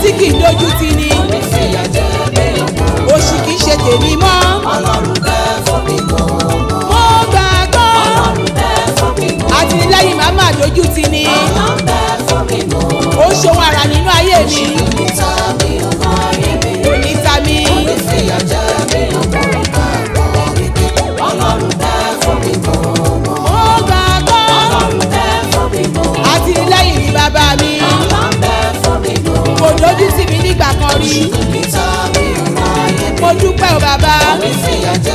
tí kì í dojú ti ni Onífìyà jẹ mí ọmọ. òṣì kì í ṣe tèmi mọ́ Ọlọ́run bẹ́ẹ̀ fún mi mọ́. mo gbàgbọ́ Ọlọ́run bẹ́ẹ̀ fún mi mọ́. àtìlẹ́yìn má má dojú ti ni Ọlọ́run bẹ́ẹ̀ fún mi mọ́. ó ń ṣohun ara nínú ayé mi Níta mi ò mọ ayé mi. oníta mi Onífìyà jẹ mí ọmọ. Ìgbàgbọ́ wípé Ọlọ́run bẹ́ẹ̀ fún mi mọ́. mo gbàgbọ́ Ọlọ́run bẹ́ẹ̀ fún mi mọ́. àtìlẹ́yìn ni bàbá mi Ọlọ́run bẹ́ẹ̀ fún mi mọ́. kò dojú tì mí nígbà kan rí Níta mi ò mọ ayé mi. mo dúpẹ́ o bàbá Onífìyà jẹ